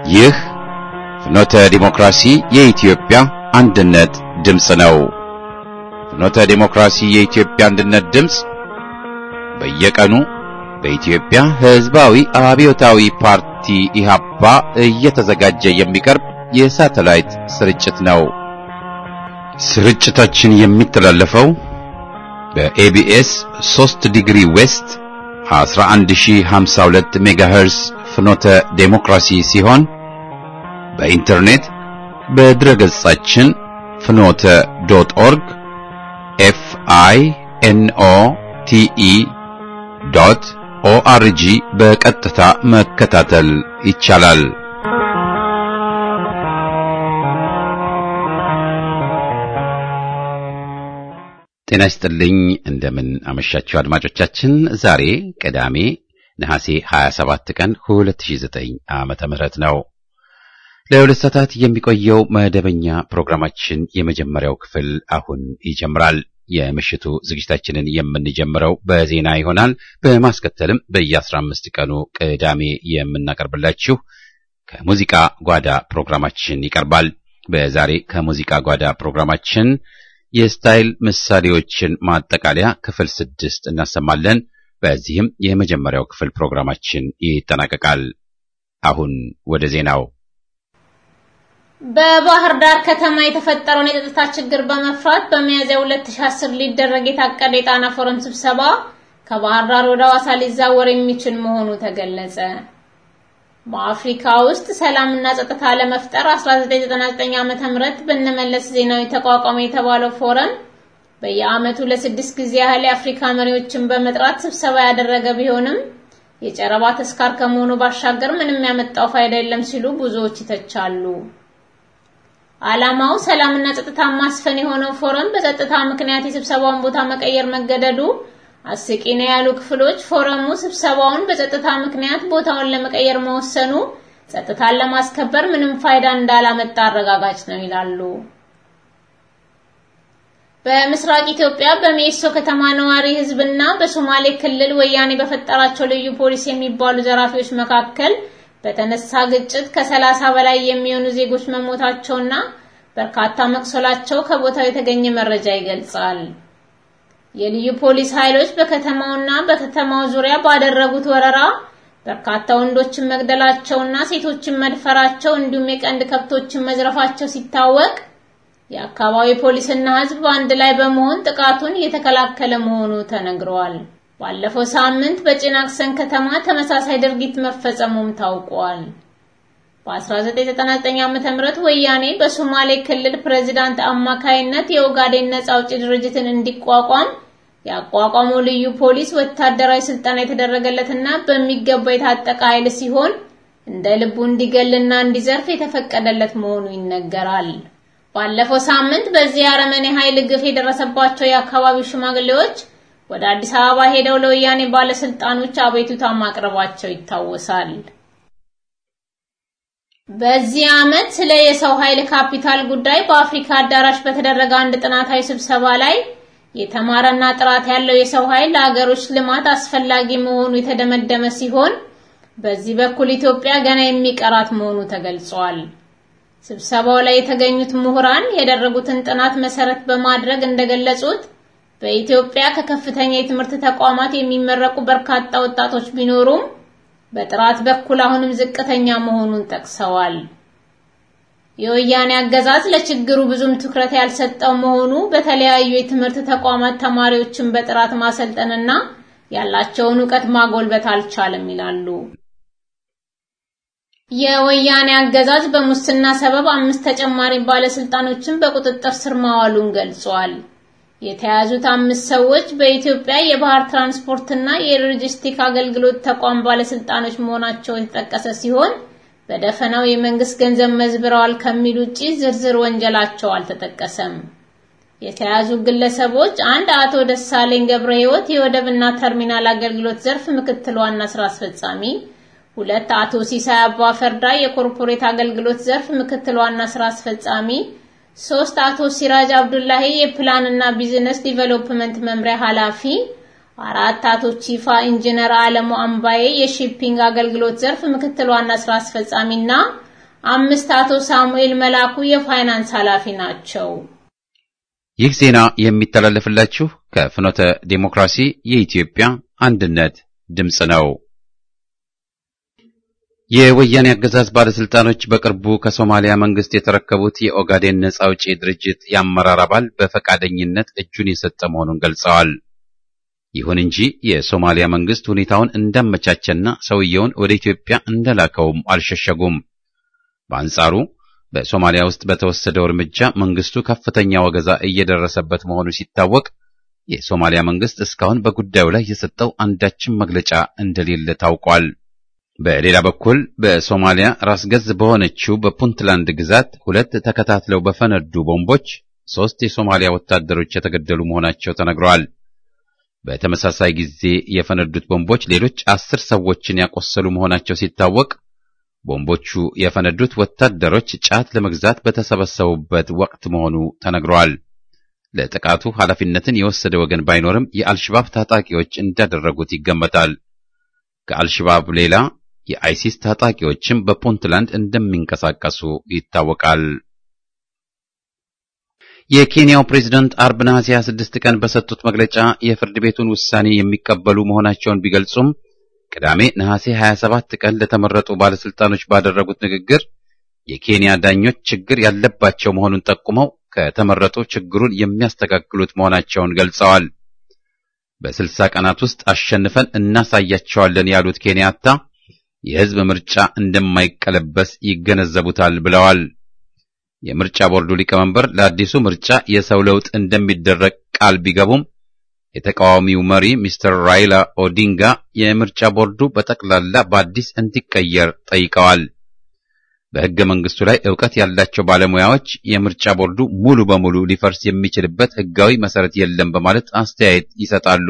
ይህ ፍኖተ ዲሞክራሲ የኢትዮጵያ አንድነት ድምፅ ነው። ፍኖተ ዲሞክራሲ የኢትዮጵያ አንድነት ድምፅ በየቀኑ በኢትዮጵያ ሕዝባዊ አብዮታዊ ፓርቲ ኢህአፓ እየተዘጋጀ የሚቀርብ የሳተላይት ስርጭት ነው። ስርጭታችን የሚተላለፈው በኤቢኤስ 3 ዲግሪ ዌስት 11052 ሜጋሄርስ ፍኖተ ዴሞክራሲ ሲሆን በኢንተርኔት በድረገጻችን ፍኖተ ዶት ኦርግ ኤፍ አይ ኤን ኦ ቲ ኢ ዶት ኦአርጂ በቀጥታ መከታተል ይቻላል። ጤና ይስጥልኝ። እንደምን አመሻችሁ አድማጮቻችን። ዛሬ ቅዳሜ ነሐሴ 27 ቀን 2009 ዓመተ ምህረት ነው። ለሁለት ሰዓታት የሚቆየው መደበኛ ፕሮግራማችን የመጀመሪያው ክፍል አሁን ይጀምራል። የምሽቱ ዝግጅታችንን የምንጀምረው በዜና ይሆናል። በማስከተልም በየ15 ቀኑ ቅዳሜ የምናቀርብላችሁ ከሙዚቃ ጓዳ ፕሮግራማችን ይቀርባል። በዛሬ ከሙዚቃ ጓዳ ፕሮግራማችን የስታይል ምሳሌዎችን ማጠቃለያ ክፍል ስድስት እናሰማለን። በዚህም የመጀመሪያው ክፍል ፕሮግራማችን ይጠናቀቃል። አሁን ወደ ዜናው። በባህር ዳር ከተማ የተፈጠረውን የጸጥታ ችግር በመፍራት በሚያዝያ 2010 ሊደረግ የታቀደ የጣና ፎረም ስብሰባ ከባህር ዳር ወደ ሐዋሳ ሊዛወር የሚችል መሆኑ ተገለጸ። በአፍሪካ ውስጥ ሰላምና ጸጥታ ለመፍጠር 1999 ዓመተ ምህረት በነመለስ ዜናዊ ተቋቋመ የተባለው ፎረም በየዓመቱ ለስድስት ጊዜ ያህል የአፍሪካ መሪዎችን በመጥራት ስብሰባ ያደረገ ቢሆንም የጨረባ ተስካር ከመሆኑ ባሻገር ምንም ያመጣው ፋይዳ የለም ሲሉ ብዙዎች ይተቻሉ። ዓላማው ሰላምና ጸጥታ ማስፈን የሆነው ፎረም በጸጥታ ምክንያት የስብሰባውን ቦታ መቀየር መገደዱ አስቂ ነው ያሉ ክፍሎች ፎረሙ ስብሰባውን በጸጥታ ምክንያት ቦታውን ለመቀየር መወሰኑ ጸጥታን ለማስከበር ምንም ፋይዳ እንዳላመጣ አረጋጋጭ ነው ይላሉ። በምስራቅ ኢትዮጵያ በሜሶ ከተማ ነዋሪ ሕዝብና በሶማሌ ክልል ወያኔ በፈጠራቸው ልዩ ፖሊስ የሚባሉ ዘራፊዎች መካከል በተነሳ ግጭት ከሰላሳ በላይ የሚሆኑ ዜጎች መሞታቸውና በርካታ መቁሰላቸው ከቦታው የተገኘ መረጃ ይገልጻል። የልዩ ፖሊስ ኃይሎች በከተማውና በከተማው ዙሪያ ባደረጉት ወረራ በርካታ ወንዶችን መግደላቸውና ሴቶችን መድፈራቸው እንዲሁም የቀንድ ከብቶችን መዝረፋቸው ሲታወቅ የአካባቢ ፖሊስና ሕዝብ በአንድ ላይ በመሆን ጥቃቱን እየተከላከለ መሆኑ ተነግሯል። ባለፈው ሳምንት በጭናክሰን ከተማ ተመሳሳይ ድርጊት መፈጸሙም ታውቋል። በ1999 ዓ.ም ወያኔ በሶማሌ ክልል ፕሬዝዳንት አማካይነት የኦጋዴን ነጻ አውጪ ድርጅትን እንዲቋቋም ያቋቋመው ልዩ ፖሊስ ወታደራዊ ስልጠና የተደረገለትና በሚገባ የታጠቀ ኃይል ሲሆን እንደ ልቡ እንዲገልና እንዲዘርፍ የተፈቀደለት መሆኑ ይነገራል። ባለፈው ሳምንት በዚህ አረመኔ ኃይል ግፍ የደረሰባቸው የአካባቢው ሽማግሌዎች ወደ አዲስ አበባ ሄደው ለወያኔ ባለስልጣኖች አቤቱታ ማቅረባቸው ይታወሳል። በዚህ ዓመት ስለ የሰው ኃይል ካፒታል ጉዳይ በአፍሪካ አዳራሽ በተደረገ አንድ ጥናታዊ ስብሰባ ላይ የተማረና ጥራት ያለው የሰው ኃይል ለሀገሮች ልማት አስፈላጊ መሆኑ የተደመደመ ሲሆን በዚህ በኩል ኢትዮጵያ ገና የሚቀራት መሆኑ ተገልጿል። ስብሰባው ላይ የተገኙት ምሁራን ያደረጉትን ጥናት መሰረት በማድረግ እንደገለጹት በኢትዮጵያ ከከፍተኛ የትምህርት ተቋማት የሚመረቁ በርካታ ወጣቶች ቢኖሩም በጥራት በኩል አሁንም ዝቅተኛ መሆኑን ጠቅሰዋል። የወያኔ አገዛዝ ለችግሩ ብዙም ትኩረት ያልሰጠው መሆኑ በተለያዩ የትምህርት ተቋማት ተማሪዎችን በጥራት ማሰልጠንና ያላቸውን ዕውቀት ማጎልበት አልቻለም ይላሉ። የወያኔ አገዛዝ በሙስና ሰበብ አምስት ተጨማሪ ባለስልጣኖችን በቁጥጥር ስር ማዋሉን ገልጿል። የተያዙት አምስት ሰዎች በኢትዮጵያ የባህር ትራንስፖርትና የሎጂስቲክ አገልግሎት ተቋም ባለስልጣኖች መሆናቸው የተጠቀሰ ሲሆን በደፈናው የመንግስት ገንዘብ መዝብረዋል ከሚል ውጪ ዝርዝር ወንጀላቸው አልተጠቀሰም። የተያዙ ግለሰቦች አንድ አቶ ደሳለኝ ገብረ ሕይወት የወደብና ተርሚናል አገልግሎት ዘርፍ ምክትል ዋና ስራ አስፈጻሚ፣ ሁለት አቶ ሲሳይ አባ ፈርዳ የኮርፖሬት አገልግሎት ዘርፍ ምክትል ዋና ስራ አስፈጻሚ ሶስት አቶ ሲራጅ አብዱላሂ የፕላን እና ቢዝነስ ዲቨሎፕመንት መምሪያ ኃላፊ፣ አራት አቶ ቺፋ ኢንጂነር አለሙ አምባዬ የሺፒንግ አገልግሎት ዘርፍ ምክትል ዋና ስራ አስፈጻሚና አምስት አቶ ሳሙኤል መላኩ የፋይናንስ ኃላፊ ናቸው። ይህ ዜና የሚተላለፍላችሁ ከፍኖተ ዴሞክራሲ የኢትዮጵያ አንድነት ድምፅ ነው። የወያኔ አገዛዝ ባለስልጣኖች በቅርቡ ከሶማሊያ መንግስት የተረከቡት የኦጋዴን ነጻ አውጪ ድርጅት የአመራር አባል በፈቃደኝነት እጁን የሰጠ መሆኑን ገልጸዋል። ይሁን እንጂ የሶማሊያ መንግስት ሁኔታውን እንዳመቻቸና ሰውየውን ወደ ኢትዮጵያ እንደላከውም አልሸሸጉም። በአንጻሩ በሶማሊያ ውስጥ በተወሰደው እርምጃ መንግስቱ ከፍተኛ ወገዛ እየደረሰበት መሆኑ ሲታወቅ የሶማሊያ መንግስት እስካሁን በጉዳዩ ላይ የሰጠው አንዳችም መግለጫ እንደሌለ ታውቋል። በሌላ በኩል በሶማሊያ ራስ ገዝ በሆነችው በፑንትላንድ ግዛት ሁለት ተከታትለው በፈነዱ ቦምቦች ሦስት የሶማሊያ ወታደሮች የተገደሉ መሆናቸው ተነግረዋል። በተመሳሳይ ጊዜ የፈነዱት ቦምቦች ሌሎች አስር ሰዎችን ያቆሰሉ መሆናቸው ሲታወቅ ቦምቦቹ የፈነዱት ወታደሮች ጫት ለመግዛት በተሰበሰቡበት ወቅት መሆኑ ተነግረዋል። ለጥቃቱ ኃላፊነትን የወሰደ ወገን ባይኖርም የአልሽባብ ታጣቂዎች እንዳደረጉት ይገመታል። ከአልሽባብ ሌላ የአይሲስ ታጣቂዎችም በፑንትላንድ እንደሚንቀሳቀሱ ይታወቃል። የኬንያው ፕሬዝዳንት አርብ ነሐሴ 26 ቀን በሰጡት መግለጫ የፍርድ ቤቱን ውሳኔ የሚቀበሉ መሆናቸውን ቢገልጹም ቅዳሜ ነሐሴ 27 ቀን ለተመረጡ ባለስልጣኖች ባደረጉት ንግግር የኬንያ ዳኞች ችግር ያለባቸው መሆኑን ጠቁመው ከተመረጡ ችግሩን የሚያስተካክሉት መሆናቸውን ገልጸዋል። በስልሳ ቀናት ውስጥ አሸንፈን እናሳያቸዋለን ያሉት ኬንያታ የሕዝብ ምርጫ እንደማይቀለበስ ይገነዘቡታል ብለዋል። የምርጫ ቦርዱ ሊቀመንበር ለአዲሱ ምርጫ የሰው ለውጥ እንደሚደረግ ቃል ቢገቡም የተቃዋሚው መሪ ሚስተር ራይላ ኦዲንጋ የምርጫ ቦርዱ በጠቅላላ በአዲስ እንዲቀየር ጠይቀዋል። በሕገ መንግስቱ ላይ ዕውቀት ያላቸው ባለሙያዎች የምርጫ ቦርዱ ሙሉ በሙሉ ሊፈርስ የሚችልበት ሕጋዊ መሰረት የለም በማለት አስተያየት ይሰጣሉ።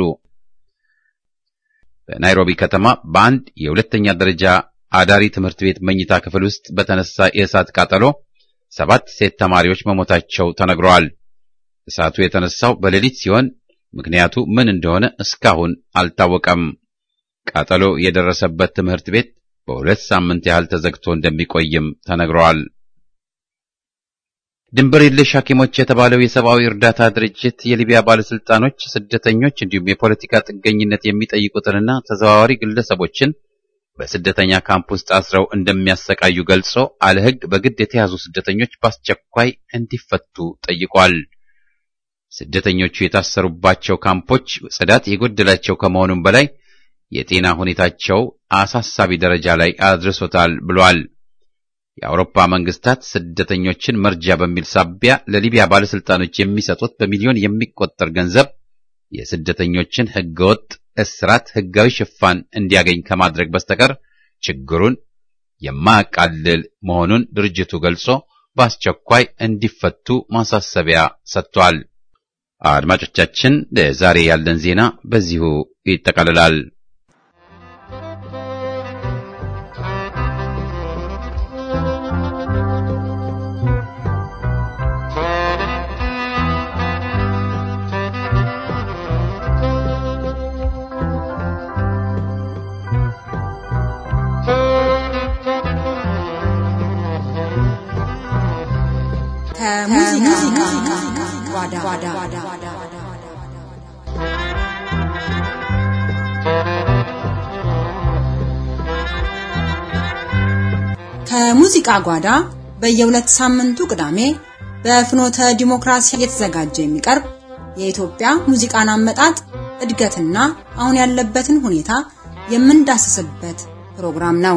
በናይሮቢ ከተማ በአንድ የሁለተኛ ደረጃ አዳሪ ትምህርት ቤት መኝታ ክፍል ውስጥ በተነሳ የእሳት ቃጠሎ ሰባት ሴት ተማሪዎች መሞታቸው ተነግረዋል። እሳቱ የተነሳው በሌሊት ሲሆን ምክንያቱ ምን እንደሆነ እስካሁን አልታወቀም። ቃጠሎ የደረሰበት ትምህርት ቤት በሁለት ሳምንት ያህል ተዘግቶ እንደሚቆይም ተነግረዋል። ድንበር የለሽ ሐኪሞች የተባለው የሰብአዊ እርዳታ ድርጅት የሊቢያ ባለስልጣኖች ስደተኞች እንዲሁም የፖለቲካ ጥገኝነት የሚጠይቁትንና ተዘዋዋሪ ግለሰቦችን በስደተኛ ካምፕ ውስጥ አስረው እንደሚያሰቃዩ ገልጾ አለ ሕግ በግድ የተያዙ ስደተኞች በአስቸኳይ እንዲፈቱ ጠይቋል። ስደተኞቹ የታሰሩባቸው ካምፖች ጽዳት የጎደላቸው ከመሆኑም በላይ የጤና ሁኔታቸው አሳሳቢ ደረጃ ላይ አድርሶታል ብሏል። የአውሮፓ መንግስታት ስደተኞችን መርጃ በሚል ሳቢያ ለሊቢያ ባለስልጣኖች የሚሰጡት በሚሊዮን የሚቆጠር ገንዘብ የስደተኞችን ህገወጥ እስራት ህጋዊ ሽፋን እንዲያገኝ ከማድረግ በስተቀር ችግሩን የማያቃልል መሆኑን ድርጅቱ ገልጾ በአስቸኳይ እንዲፈቱ ማሳሰቢያ ሰጥቷል። አድማጮቻችን፣ ለዛሬ ያለን ዜና በዚሁ ይጠቃልላል። ከሙዚቃ ጓዳ ከሙዚቃ ጓዳ በየሁለት ሳምንቱ ቅዳሜ በፍኖተ ዲሞክራሲ እየተዘጋጀ የሚቀርብ የኢትዮጵያ ሙዚቃን አመጣጥ እድገትና አሁን ያለበትን ሁኔታ የምንዳስስበት ፕሮግራም ነው።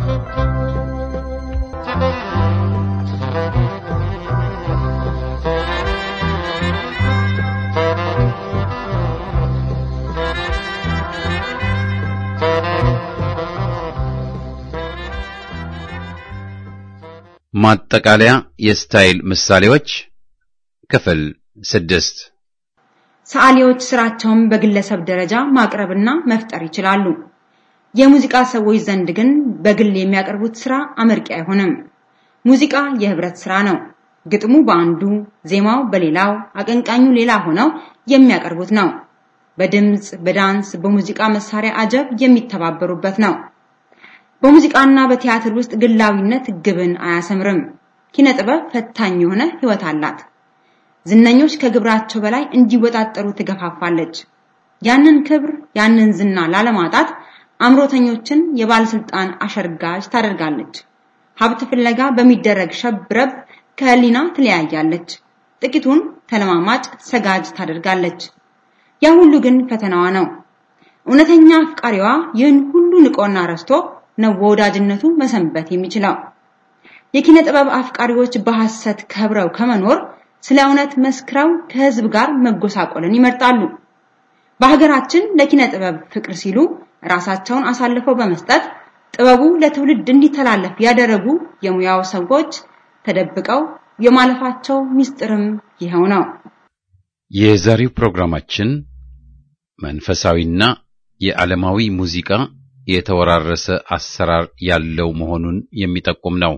ማጠቃለያ የስታይል ምሳሌዎች ክፍል ስድስት ሰዓሊዎች ስራቸውን በግለሰብ ደረጃ ማቅረብና መፍጠር ይችላሉ። የሙዚቃ ሰዎች ዘንድ ግን በግል የሚያቀርቡት ስራ አመርቂ አይሆንም። ሙዚቃ የህብረት ስራ ነው። ግጥሙ በአንዱ፣ ዜማው በሌላው፣ አቀንቃኙ ሌላ ሆነው የሚያቀርቡት ነው። በድምጽ፣ በዳንስ፣ በሙዚቃ መሳሪያ አጀብ የሚተባበሩበት ነው። በሙዚቃና በቲያትር ውስጥ ግላዊነት ግብን አያሰምርም። ኪነ ጥበብ ፈታኝ የሆነ ህይወት አላት። ዝነኞች ከግብራቸው በላይ እንዲወጣጠሩ ትገፋፋለች። ያንን ክብር ያንን ዝና ላለማጣት አምሮተኞችን የባለስልጣን አሸርጋጅ ታደርጋለች። ሀብት ፍለጋ በሚደረግ ሸብረብ ከህሊና ትለያያለች። ጥቂቱን ተለማማጭ ሰጋጅ ታደርጋለች። ያ ሁሉ ግን ፈተናዋ ነው። እውነተኛ አፍቃሪዋ ይህን ሁሉ ንቆና ረስቶ ነው ወዳጅነቱ መሰንበት የሚችለው። የኪነ ጥበብ አፍቃሪዎች በሐሰት ከብረው ከመኖር ስለ እውነት መስክረው ከህዝብ ጋር መጎሳቆልን ይመርጣሉ። በሀገራችን ለኪነ ጥበብ ፍቅር ሲሉ ራሳቸውን አሳልፈው በመስጠት ጥበቡ ለትውልድ እንዲተላለፍ ያደረጉ የሙያው ሰዎች ተደብቀው የማለፋቸው ምስጢርም ይኸው ነው። የዛሬው ፕሮግራማችን መንፈሳዊና የዓለማዊ ሙዚቃ የተወራረሰ አሰራር ያለው መሆኑን የሚጠቁም ነው።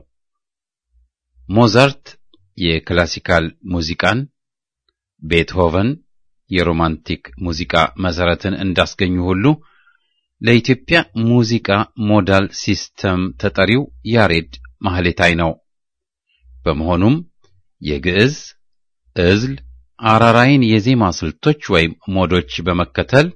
ሞዛርት የክላሲካል ሙዚቃን፣ ቤትሆቨን የሮማንቲክ ሙዚቃ መሰረትን እንዳስገኙ ሁሉ ለኢትዮጵያ ሙዚቃ ሞዳል ሲስተም ተጠሪው ያሬድ ማህሌታይ ነው። በመሆኑም የግዕዝ፣ እዝል፣ አራራይን የዜማ ስልቶች ወይም ሞዶች በመከተል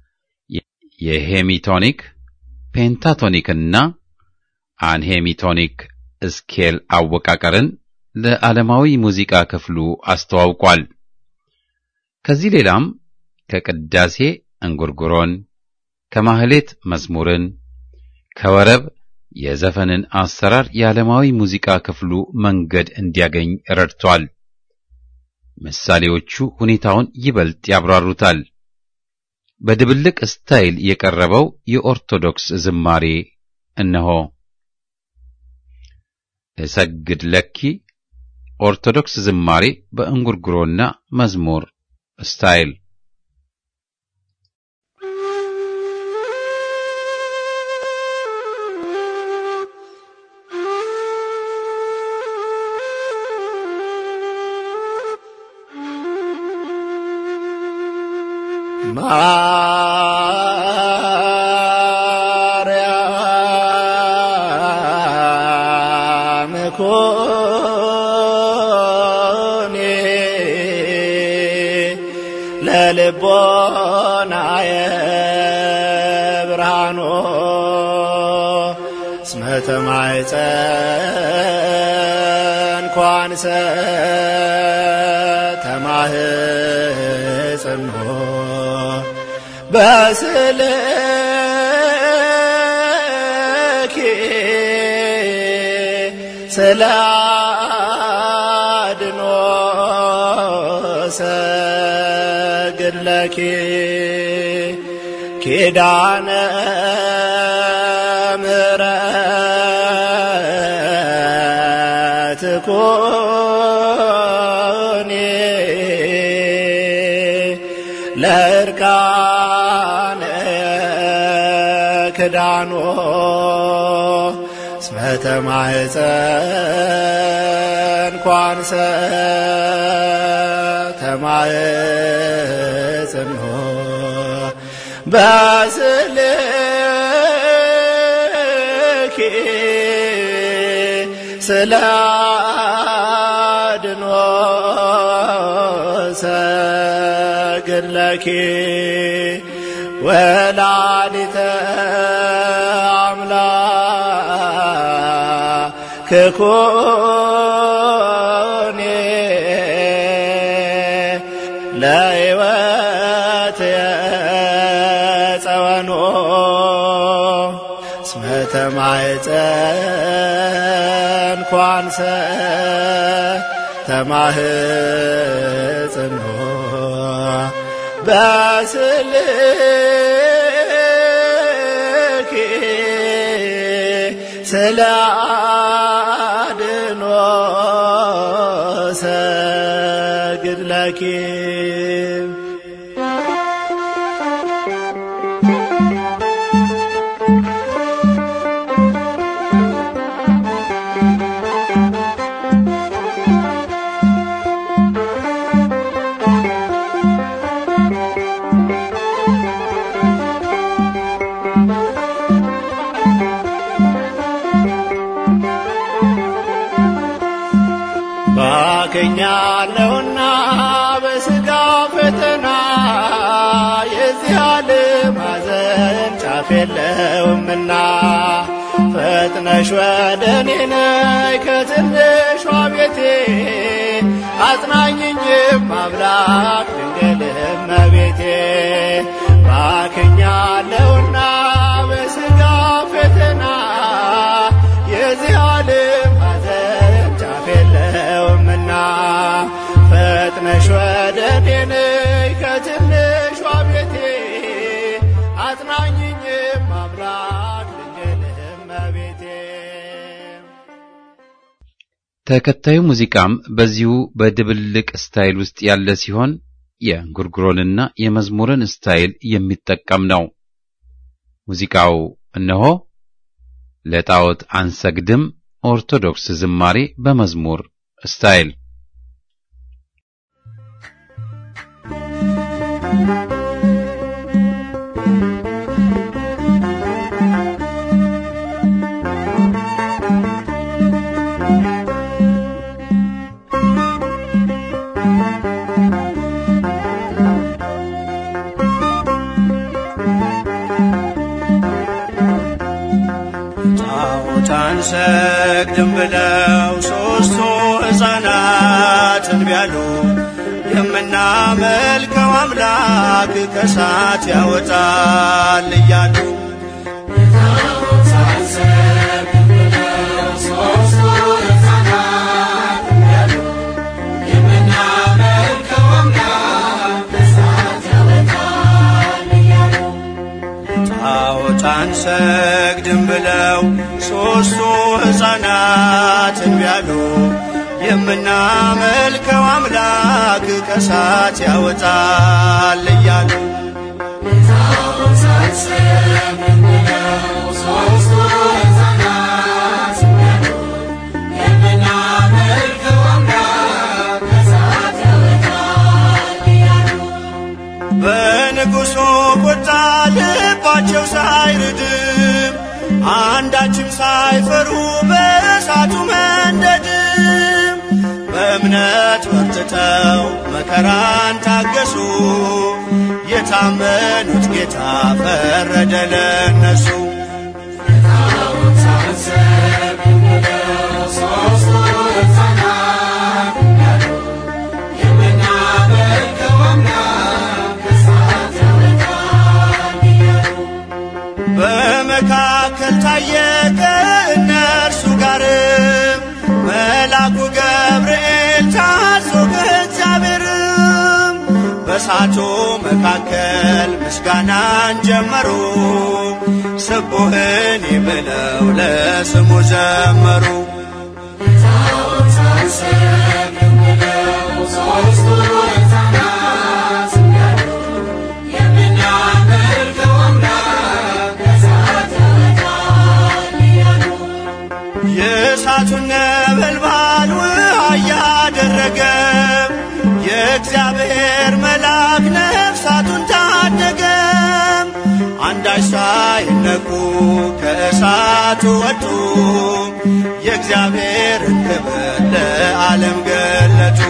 የሄሚቶኒክ፣ ፔንታቶኒክና አንሄሚቶኒክ ስኬል አወቃቀርን ለዓለማዊ ሙዚቃ ክፍሉ አስተዋውቋል። ከዚህ ሌላም ከቅዳሴ እንጉርጉሮን፣ ከማህሌት መዝሙርን፣ ከወረብ የዘፈንን አሰራር የዓለማዊ ሙዚቃ ክፍሉ መንገድ እንዲያገኝ ረድቷል። ምሳሌዎቹ ሁኔታውን ይበልጥ ያብራሩታል። በድብልቅ ስታይል የቀረበው የኦርቶዶክስ ዝማሬ እነሆ። እሰግድ ለኪ ኦርቶዶክስ ዝማሬ በእንጉርጉሮና መዝሙር ስታይል ማርያም ኮኔ ለልቦናየ ብርሃኖ እስመ ተማኅፀን ኳንሰ ተማህፀኖ በስልኪ ስለ አድኖ ሰግድ ለኪ ኪዳነ ምሕረት ኮኔ ለእርቃነ ክዳኖ እስመ ተማኅፀን ኳንሰ ተማኅፀኖ በስልኪ ስለ አድኖ ሰግድ ለኪ ወላዲተ አምላክ ኮኔ ለሕይወት የጸወኖ እስመ ተማኅፀን ኳንሰ ተማህጽኖ በስልኪ ስለ አድኖ ሰግድ ለኪ ባከኛለሁና በስጋ ፈተና የዚህ ዓለም ሐዘን ጫፍ የለውምና ፈጥነሽ ወደ እኔ ነይ ከትንሿ ቤቴ አጽናኝኝም አምላክ ድንግል እመቤቴ ባክኛለሁና በስጋ ፈተና የዚህ ዓለም ሐዘን ጫፍ የለውምና ፈጥነሽ ወደ እኔ ነይ ከትንሿ ቤቴ አጽናኝኝም አምላክ ድንግል እመቤቴ ተከታዩ ሙዚቃም በዚሁ በድብልቅ ስታይል ውስጥ ያለ ሲሆን የእንጉርጉሮንና የመዝሙርን ስታይል የሚጠቀም ነው። ሙዚቃው እነሆ ለጣዖት አንሰግድም ኦርቶዶክስ ዝማሬ በመዝሙር ስታይል ጣዖት አንሰግድም ብለው ሦስቱ ሕፃናትን ቢያሉ የምናመልከው አምላክ ከሳት ያወጣል እያሉ ጣዖት አንሰግድም ብለው ሦስቱ ሕፃናትን ቢያሉ የምናመልከው አምላክ ከሳት ያወጣል እያሉ በንጉሡ ቁጣ ልባቸው ሳይርድም አንዳችም ሳይፈሩ በእሳቱ መንደድም በእምነት ወጥተው መከራን ታገሱ። የታመኑት ጌታ ፈረደ ለነሱ። በመካከል ታየ ከእነርሱ ጋርም መልአኩ ገብርኤል ታዞ ከእግዚአብሔርም በእሳቱ መካከል ምስጋናን ጀመሩ። ስቡህን ብለው ለስሙ ዘመሩ። የእሳቱን ነበልባል ውሃ እያደረገ የእግዚአብሔር መልአክ ነፍሳቱን ታደገ። አንዳች ሳይነኩ ከእሳቱ ወጡ። የእግዚአብሔርን ክብር ለዓለም ገለጡ።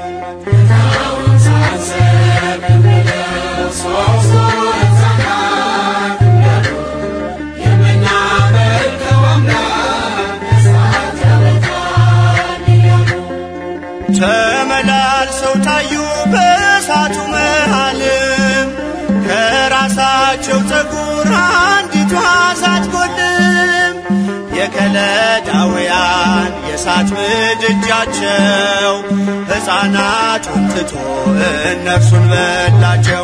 ተመላልሰው ታዩ በእሳቱ መሃልም ከራሳቸው ፀጉር አንዲቷ ሳትጎልም የከለዳውያን የእሳት ምድጃቸው ሕፃናቱን ትቶ እነርሱን በላቸው።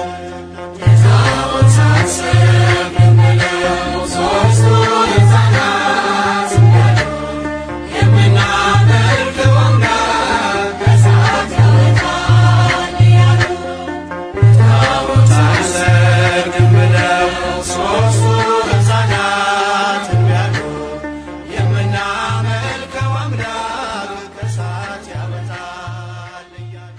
አንሰግድም ብለው ሦስቱ ሕፃናት ቢያሉ የምናመልከው አምላክ ከእሳት ያወጣል እያሉ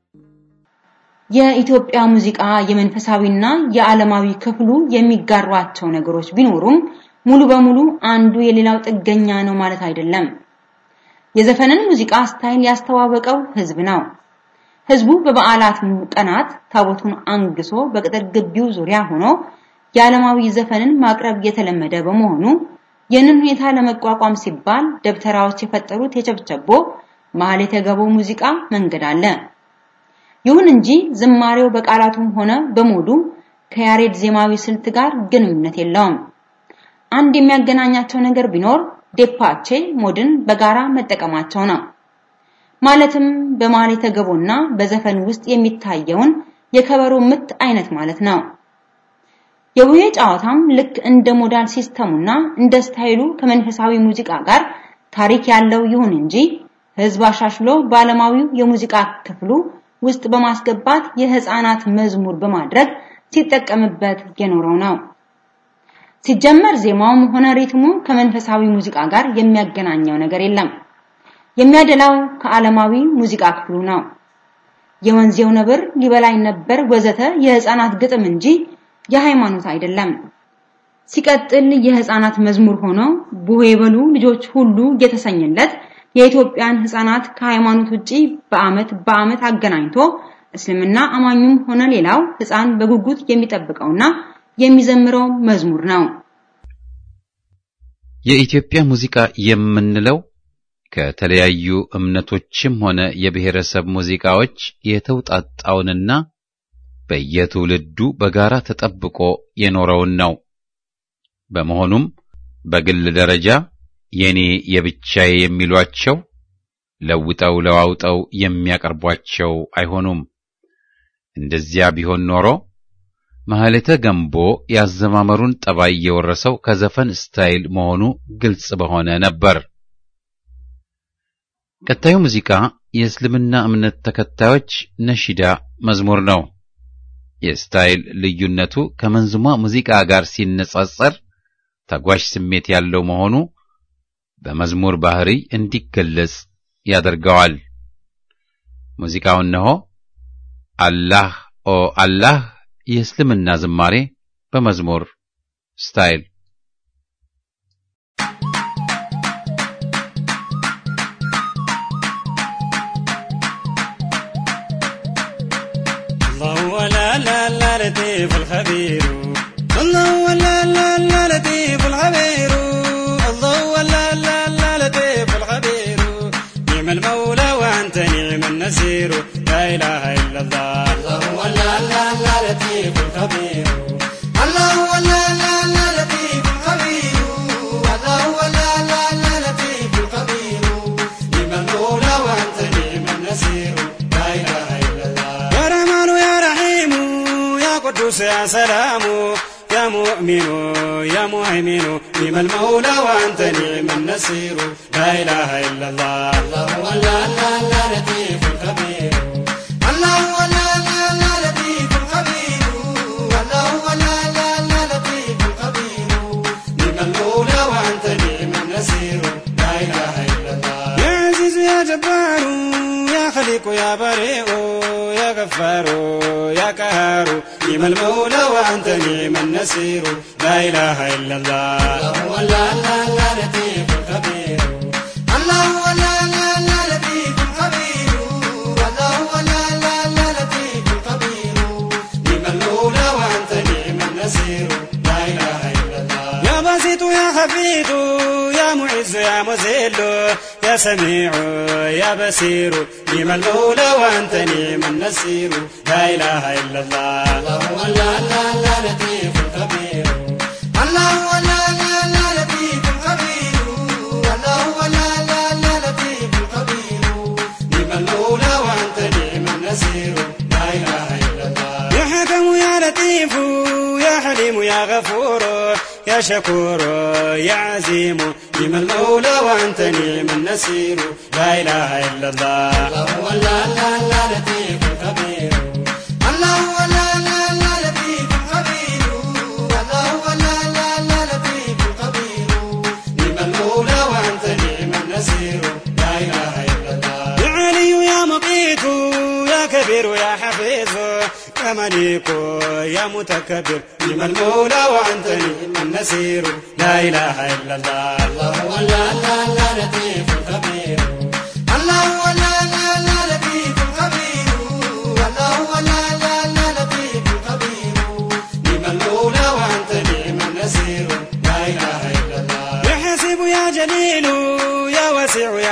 የኢትዮጵያ ሙዚቃ የመንፈሳዊና የዓለማዊ ክፍሉ የሚጋሯቸው ነገሮች ቢኖሩም ሙሉ በሙሉ አንዱ የሌላው ጥገኛ ነው ማለት አይደለም። የዘፈንን ሙዚቃ ስታይል ያስተዋወቀው ህዝብ ነው። ህዝቡ በበዓላት ቀናት ታቦቱን አንግሶ በቅጥር ግቢው ዙሪያ ሆኖ የዓለማዊ ዘፈንን ማቅረብ የተለመደ በመሆኑ ይህንን ሁኔታ ለመቋቋም ሲባል ደብተራዎች የፈጠሩት የቸብቸቦ መሀል የተገበው ሙዚቃ መንገድ አለ። ይሁን እንጂ ዝማሬው በቃላቱም ሆነ በሞዱ ከያሬድ ዜማዊ ስልት ጋር ግንኙነት የለውም። አንድ የሚያገናኛቸው ነገር ቢኖር ዴፓቼ ሞድን በጋራ መጠቀማቸው ነው። ማለትም በመሀል የተገቦና በዘፈን ውስጥ የሚታየውን የከበሮ ምት አይነት ማለት ነው። የቡሄ ጨዋታም ልክ እንደ ሞዳል ሲስተሙና እንደ ስታይሉ ከመንፈሳዊ ሙዚቃ ጋር ታሪክ ያለው ይሁን እንጂ ህዝብ አሻሽሎ በዓለማዊው የሙዚቃ ክፍሉ ውስጥ በማስገባት የህፃናት መዝሙር በማድረግ ሲጠቀምበት የኖረው ነው። ሲጀመር ዜማውም ሆነ ሪትሙ ከመንፈሳዊ ሙዚቃ ጋር የሚያገናኘው ነገር የለም። የሚያደላው ከዓለማዊ ሙዚቃ ክፍሉ ነው። የወንዜው ነብር ሊበላኝ ነበር ወዘተ የህፃናት ግጥም እንጂ የሃይማኖት አይደለም። ሲቀጥል የህፃናት መዝሙር ሆኖ ቡሄ በሉ ልጆች ሁሉ የተሰኘለት የኢትዮጵያን ህፃናት ከሃይማኖት ውጪ በአመት በአመት አገናኝቶ እስልምና አማኙም ሆነ ሌላው ህፃን በጉጉት የሚጠብቀውና የሚዘምረው መዝሙር ነው። የኢትዮጵያ ሙዚቃ የምንለው ከተለያዩ እምነቶችም ሆነ የብሔረሰብ ሙዚቃዎች የተውጣጣውንና በየትውልዱ በጋራ ተጠብቆ የኖረውን ነው። በመሆኑም በግል ደረጃ የኔ የብቻዬ የሚሏቸው ለውጠው ለዋውጠው የሚያቀርቧቸው አይሆኑም። እንደዚያ ቢሆን ኖሮ ማህሌተ ገንቦ ያዘማመሩን ጠባይ የወረሰው ከዘፈን ስታይል መሆኑ ግልጽ በሆነ ነበር። ቀጣዩ ሙዚቃ የእስልምና እምነት ተከታዮች ነሺዳ መዝሙር ነው። የስታይል ልዩነቱ ከመንዙማ ሙዚቃ ጋር ሲነጻጸር ተጓዥ ስሜት ያለው መሆኑ በመዝሙር ባህሪ እንዲገለጽ ያደርገዋል። ሙዚቃው እነሆ አላህ ኦ አላህ የእስልምና ዝማሬ በመዝሙር ስታይል الله ولا لا لا لطيف الخبير الله ولا لا لا لطيف الخبير الله ولا لا لا لطيف الخبير نعم المولى وانت نعم النسير لا اله الا الله الله ولا لا لا لطيف الخبير الله ولا لا لا لطيف الخبير الله ولا لا لا لطيف الخبير نعم المولى وانت نعم النسير لا اله الا الله يا رحمن يا رحيم يا قدوس يا سلام يا مؤمن يا مهيمن نعم المولى وانت نعم النصير لا اله الا الله الله ولا لا لا لطيف خبير الله ولا لا لا لطيف خبير الله ولا لا لا لطيف خبير نعم المولى وانت نعم النصير لا اله الا الله يا عزيز يا جبار يا خليق يا بريء يا غفار يا قهار نعم المولى وانت نعم النصير لا اله الا الله الله ولا لا لا لطيف خبير الله ولا لا لا لطيف خبير الله ولا لا لا لطيف خبير نعم المولى وانت نعم النصير لا اله الا الله يا باسط يا خفيف يا معز يا مذل يا سميع يا بصير نعم المولى وانت نعم النصير لا اله الا الله الله ولا لا لا لطيف خبير الله ولا لا لا لطيف خبير الله ولا لا لا لطيف خبير نعم المولى وانت نعم النصير لا اله الا الله يا حكم يا لطيف يا حليم يا غفور يا شكور يا عزيم نعم المولى وانت نعم النصير لا اله الا الله الله ولا لا لا لطيف خبير الله ولا لا لا لطيف خبير الله ولا لا لا لطيف خبير نعم المولى وانت نعم النصير لا اله الا الله يا علي يا مقيت يا كبير يا حفيظ يا مليك يا متكبر نعم المولى وانت نعم النصير لا اله الا الله الله ولا لا لا لطيف خبير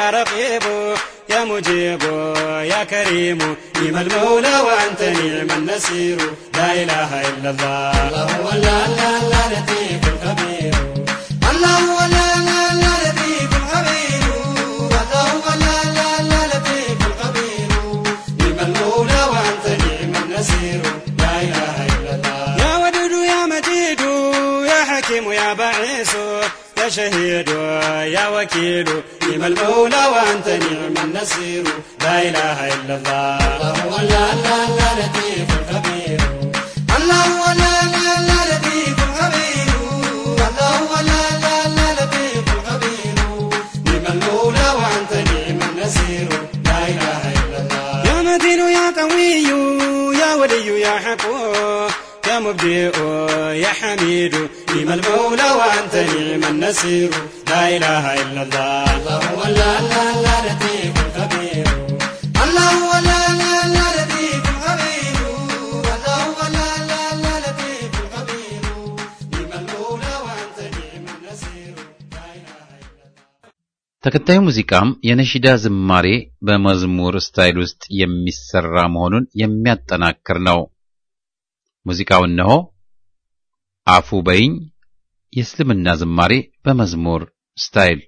يا رقيب يا مجيب يا كريم نعم المولى وأنت نعم النصير لا إله إلا الله الله هو لا لا لا لطيف الخبير الله هو لا لا لا لطيف الخبير الله هو لا لا لا لطيف الخبير نعم المولى وأنت نعم النصير لا إله إلا الله يا ودود يا مجيد يا حكيم يا بعيس يا شهيد يا وكيل نعم المولى وأنت نعم النصير لا إله إلا الله الله هو لا لا لا لطيف الخبير الله هو لا لا لا لطيف الخبير الله هو لا لا لا لطيف الخبير نعم المولى وأنت نعم النصير لا إله إلا الله يا متين يا قوي يا ولي يا حقو يا مبدئ يا حميد نعم المولى وأنت نعم النصير لا إله إلا الله الله هو لا لا لا لطيف الخبير الله هو لا لا لا لطيف الخبير الله هو لا لا لا لطيف الخبير نعم المولى وأنت نعم النصير لا إله إلا الله ተከታዩ ሙዚቃም የነሺዳ ዝማሬ በመዝሙር ስታይል ውስጥ የሚሰራ መሆኑን የሚያጠናክር ነው። ሙዚቃው እነሆ አፉ በይኝ የእስልምና ዝማሬ በመዝሙር ስታይል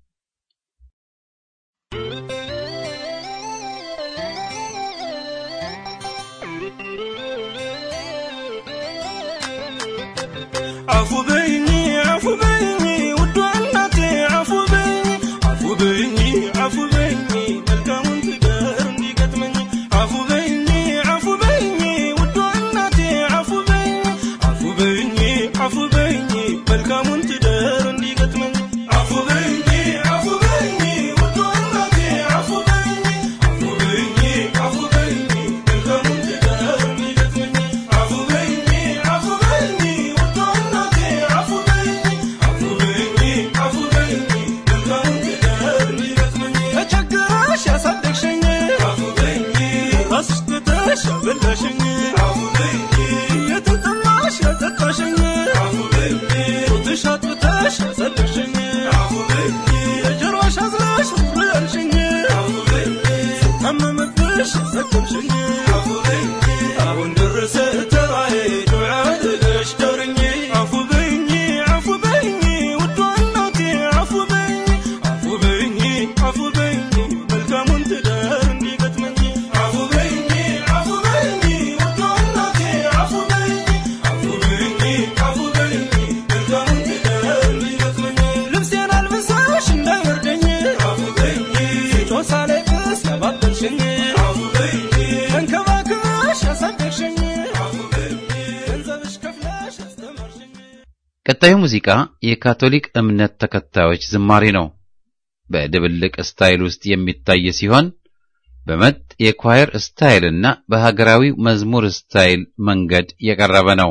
አፉ በይኝ አፉ በይኝ ውዷ እናቴ አፉ በይኝ አፉ በይኝ አፉ በይኝ መልካሙን ትዳር እንዲገጥመኝ አፉ በይኝ አፉ በይኝ ውዷ እናቴ አፉ በይኝ አፉ በይኝ አፉ በይኝ መልካሙን ትዳር እንዲገጥመኝ አፉ በይኝ አፉ በይኝ ውዷ እናቴ አፉ በይኝ አፉ በይኝ አፉ በይኝ መልካሙን ትዳር እንዲገጥመኝ አፉ በይኝ አፉ በይኝ ውዷ እናቴ አፉ በይኝ አፉ በይኝ አፉ በይኝ መልካሙን ትዳር እንዲገጥመኝ ተቸግረሽ ያሳደግሽኝ አፉ በይኝ ራስሽ ትተሽ ያበላሽኝ አፉ በይኝ የተጠማሽ ያጠጣሽኝ አፉ በይኝ ጡትሽ አጥብተሽ ያጸደቅሽኝ አፉ በይኝ የጀርባሽ አዝለሽ ሩሩ ያልሽኝ አፉ በይኝ ታመመብሽ ያሰከምሽኝ አፉ በይኝ አሁን ደረሰ ተራዬ ዱዓ አድርገሽ ዳርኝ አፉ በይኝ አፉ በይኝ ውዷ እናቴ አፉ በይኝ አፉ በይኝ አፉ በይኝ መልካሙን ትዳር እንዲገጥመኝ አፉ በይኝ አፉ በይኝ ውዷ እናቴ አፉ በይኝ አፉ በይኝ አፉ በይኝ መልካሙን ትዳር እንዲገጥመኝ ልብሴን አልብሰሽ እንዳይወርደኝ አፉ በይኝ ጮሳ ላይ ብስ ያባበልሽኝ አፉ በይኝ ተንከባክበሽ ያሳደግሽኝ አፉ በይኝ ገንዘብሽ ከፍለሽ ያስተማርሽኝ ቀጣዩ ሙዚቃ የካቶሊክ እምነት ተከታዮች ዝማሬ ነው። በድብልቅ ስታይል ውስጥ የሚታይ ሲሆን በመጥ የኳየር ስታይልና በሀገራዊ መዝሙር ስታይል መንገድ የቀረበ ነው።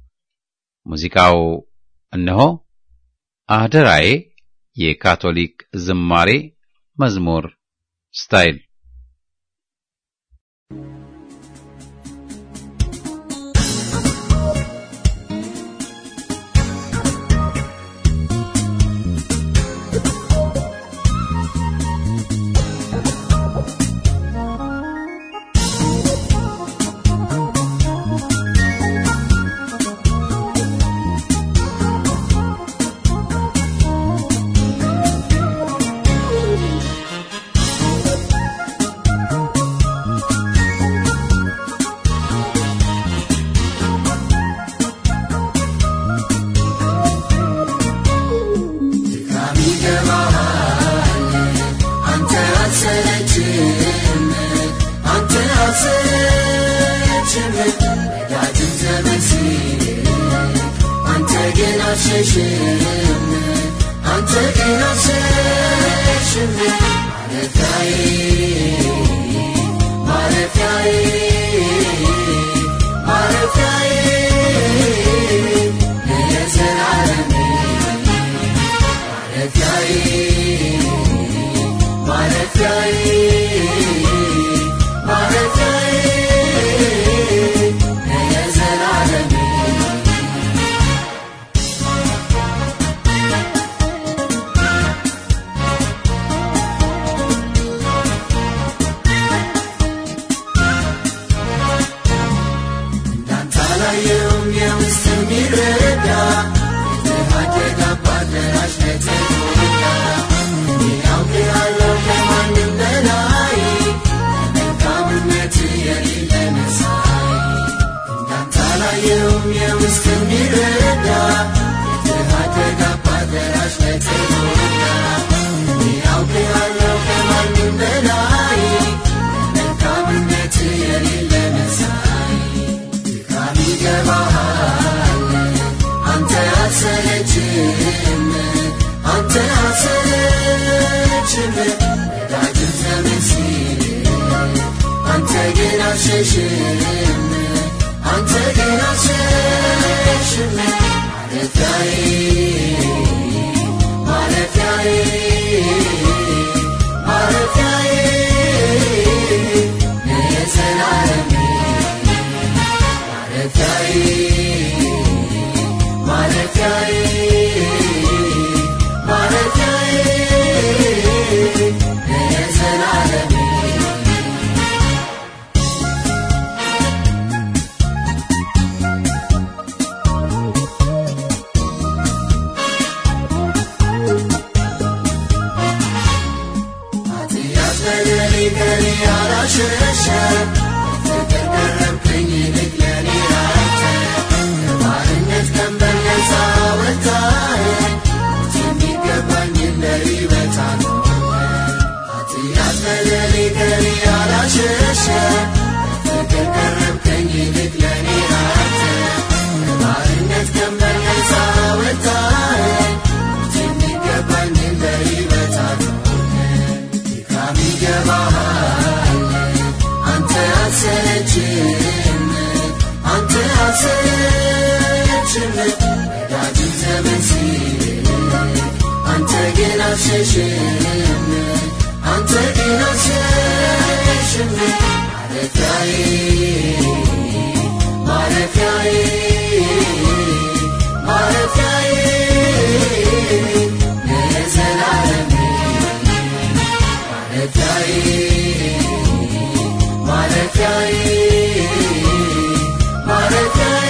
ሙዚቃው እነሆ አደራዬ የካቶሊክ ዝማሬ መዝሙር ስታይል ማረፊያዬ አልሸሽም አንተ ግን አልሸሽም ማለፊያዬ ማለፊያዬ ማለፊያዬ የዘላለሜ ማለፊያዬ ማለፊያዬ ማለፊያዬ የዘላለሜ ኃጢአት በደሌ ከኔ አላሸሸ ፍቅር ቀረብከኝ ይልቅ ለኔ ራተ ከባርነት ቀንበር ነፃ ወጣህ የሚገባኝን ለይበታ ኃጢአት በደሌ ከኔ አላሸሸ ፍቅር ቀረብከኝ ይልቅ ለኔ ራተ ከባርነት ቀንበር ነፃ ወጣህ የሚገባኝን ለይበታ ድካም ይገባሃል አንተ አልሰለችም አንተ አልሰለችም ወዳጅም ዘመን ሲል አንተ ግን አልሸሽም አንተ ግን አልሸሽም ማለፊያዬ ማለፊያዬ ማለፊያዬ ለዘላለሜ ማለፊያዬ ማለፊያዬ ማለፊያዬ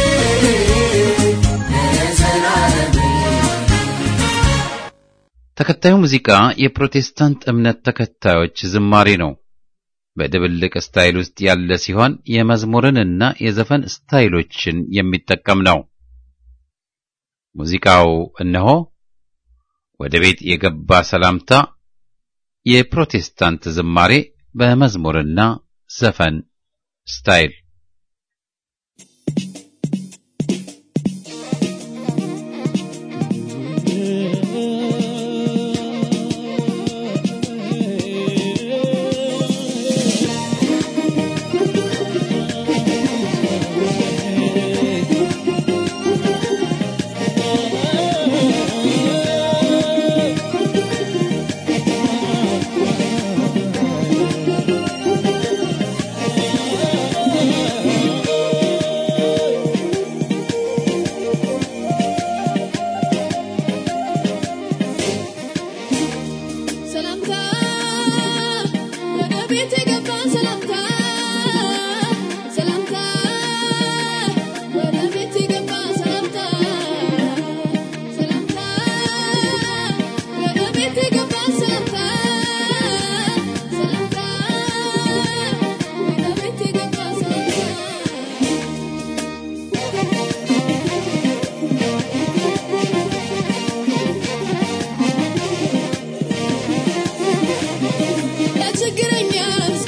ለዘላለሜ ተከታዩ ሙዚቃ የፕሮቴስታንት እምነት ተከታዮች ዝማሬ ነው። በድብልቅ ስታይል ውስጥ ያለ ሲሆን የመዝሙርንና የዘፈን ስታይሎችን የሚጠቀም ነው። ሙዚቃው እነሆ ወደ ቤት የገባ ሰላምታ የፕሮቴስታንት ዝማሬ በመዝሙርና ዘፈን ስታይል ሰላምታ ወደ ቤት የገባ ሰላምታ ሰላምታ ወደ ቤት የገባ ሰላምታ ሰላምታ ወደ ቤት የገባ ሰላምታ ሰላምታ ወደ ቤት የገባ ሰላምታ ለችግረኛ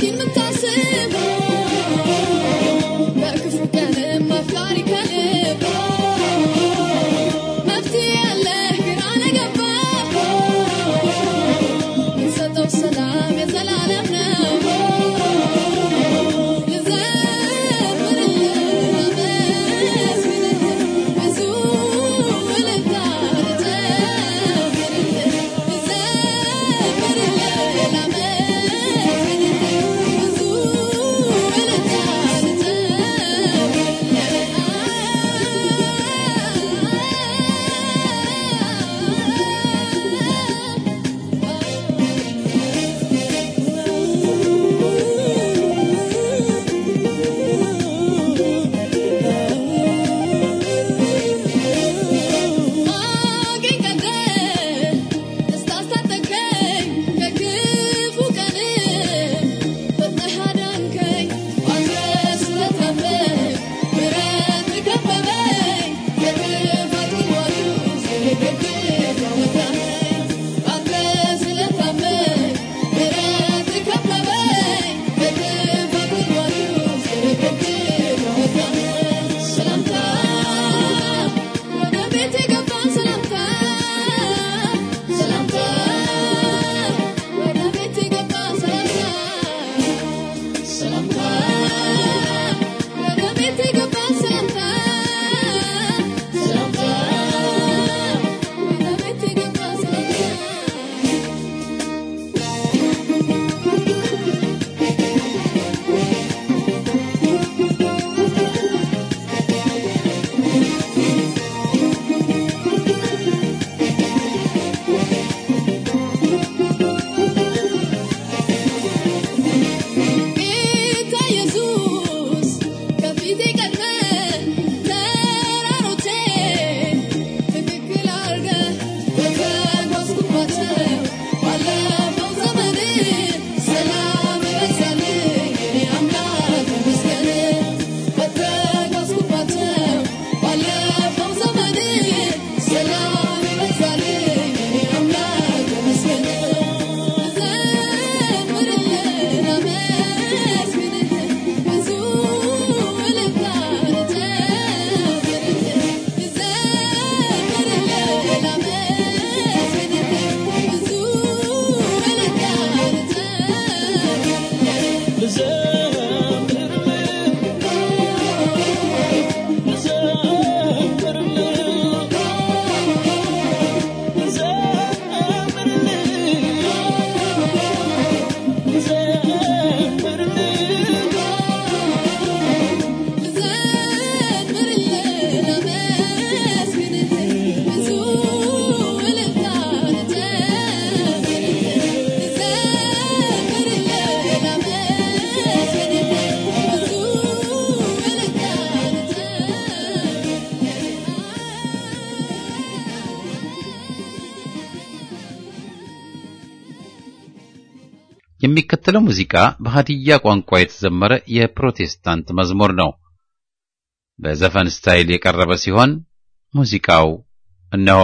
የሚከተለው ሙዚቃ በሀዲያ ቋንቋ የተዘመረ የፕሮቴስታንት መዝሙር ነው። በዘፈን ስታይል የቀረበ ሲሆን ሙዚቃው እነሆ።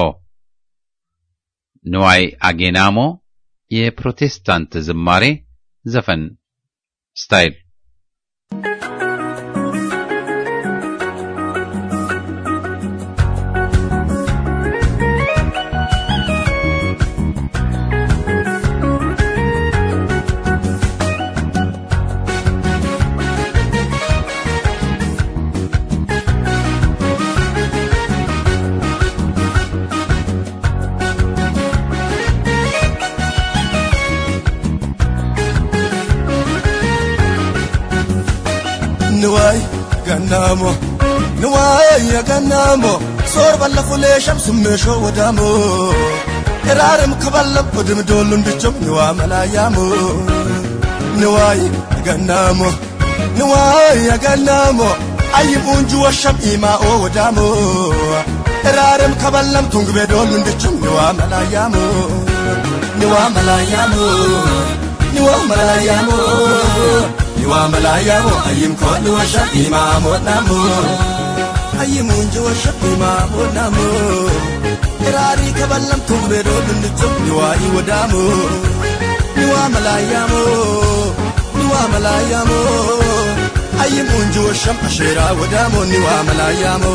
ንዋይ አጌናሞ የፕሮቴስታንት ዝማሬ ዘፈን ስታይል ንዋይ ገናሞ ንዋይ ገናሞ ሶር ባለፉlee shamsummeሾ ወዳሞ eraarem kaballam odim dollun dichom niwa malaayamo niwaay gannaamo niwaay gannaamo ayyim unju washam imaa'oo wadaamo eraarem kaballam tungbe dollun dichom niwa malaayamo niwa malaayamo niwa malaayamo niwa malaayamo ayyim koodhu washam imaamoo namo ayyim unju washam imaamoo namo Irari kaballam tumbe dolun dichum niwa iwadamu niwa malayamo niwa malayamo ayyim unju washam ashira wadamu niwa malayamo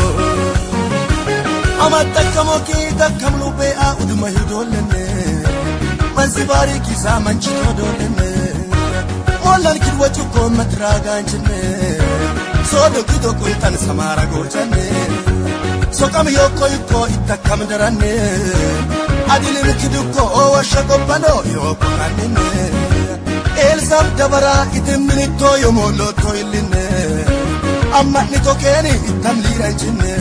amattakkamo ki takkamlu be'a uduma hidollenne mansi bari kisa manchito dollenne mollan kidwa cukko matraganchine sodo kido kuntan samara gochanne soqam yokko yukko ittakam daranne adilin kidukko owasha gobbano yokko kannine eelsam dabara itimminitto yomolotto illinne amma'nito keeni ittam liiranchinne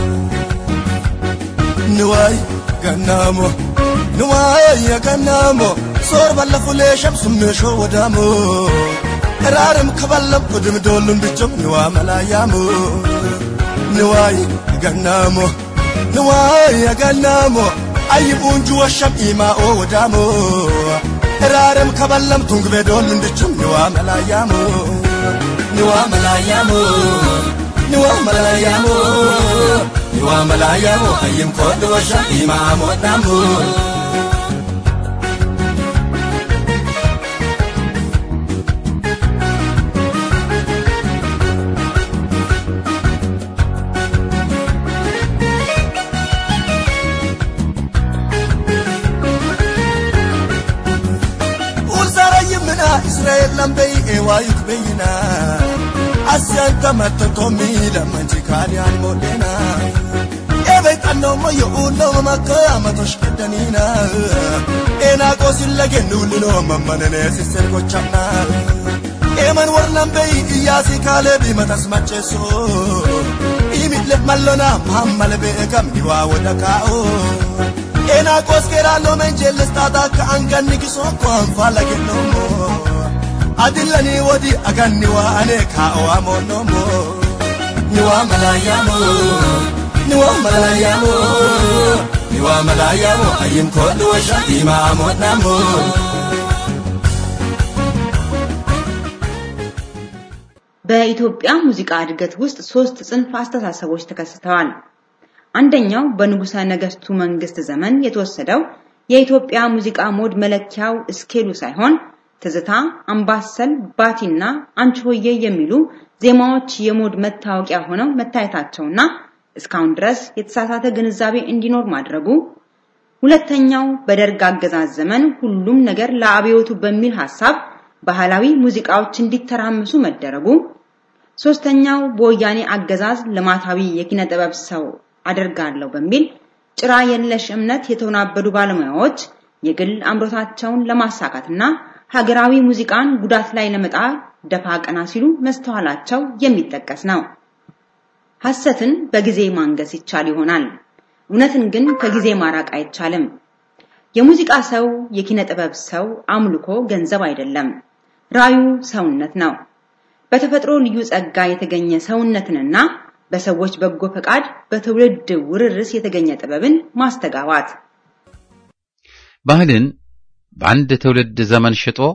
niwaay gannaamo niwaay gannaamo soor ballafulee shamsummeesho wadaamo eraarem kaballam odim doollun bichom niwaa malaayaamo niwaay gannaamo niwaay gannaamo ayyib unju washam imaa'oo wadaamo eraarem kaballam tungbe doollun dichum niwaa malaayaamo niwaa malaayaamo niwaa malaayaamo niwaa malaayaamo ayyim koodhu washam imaamoo dhaamoo ulsarayimina israel lambey ewayuk beyina asyanta mattotomi lamanchi kaaniyaan modhena ebey xannoommo yo'uunnoma makka amatosh keddanina eenaaqoosillagennullinoo mammaneneesisen gochamna eeman wor lambey iyyaasi kaaleebi matas macheesso imi'le mallona mahammale be'egam niwaa woda kaa'o ena koskera lomen jellestata ka anganni kisokko anfala gennomo adillani wodi aganni wa ane ka o amonnomo niwa malayamo niwa malayamo niwa malayamo ayim kodu washa ima amonnamo በኢትዮጵያ ሙዚቃ እድገት ውስጥ ሶስት ጽንፍ አስተሳሰቦች ተከስተዋል። አንደኛው በንጉሠ ነገሥቱ መንግስት ዘመን የተወሰደው የኢትዮጵያ ሙዚቃ ሞድ መለኪያው ስኬሉ ሳይሆን ትዝታ፣ አምባሰል፣ ባቲና አንቺ ሆዬ የሚሉ ዜማዎች የሞድ መታወቂያ ሆነው መታየታቸውና እስካሁን ድረስ የተሳሳተ ግንዛቤ እንዲኖር ማድረጉ። ሁለተኛው በደርግ አገዛዝ ዘመን ሁሉም ነገር ለአብዮቱ በሚል ሐሳብ ባህላዊ ሙዚቃዎች እንዲተራምሱ መደረጉ። ሶስተኛው በወያኔ አገዛዝ ልማታዊ የኪነ ጥበብ ሰው አደርጋለሁ በሚል ጭራ የለሽ እምነት የተወናበዱ ባለሙያዎች የግል አምሮታቸውን ለማሳካትና ሀገራዊ ሙዚቃን ጉዳት ላይ ለመጣል ደፋ ቀና ሲሉ መስተዋላቸው የሚጠቀስ ነው። ሐሰትን በጊዜ ማንገስ ይቻል ይሆናል፣ እውነትን ግን ከጊዜ ማራቅ አይቻልም። የሙዚቃ ሰው፣ የኪነ ጥበብ ሰው አምልኮ ገንዘብ አይደለም፣ ራዩ ሰውነት ነው። በተፈጥሮ ልዩ ጸጋ የተገኘ ሰውነትንና በሰዎች በጎ ፈቃድ በትውልድ ውርርስ የተገኘ ጥበብን ማስተጋባት ባህልን በአንድ ትውልድ ዘመን ሽጦ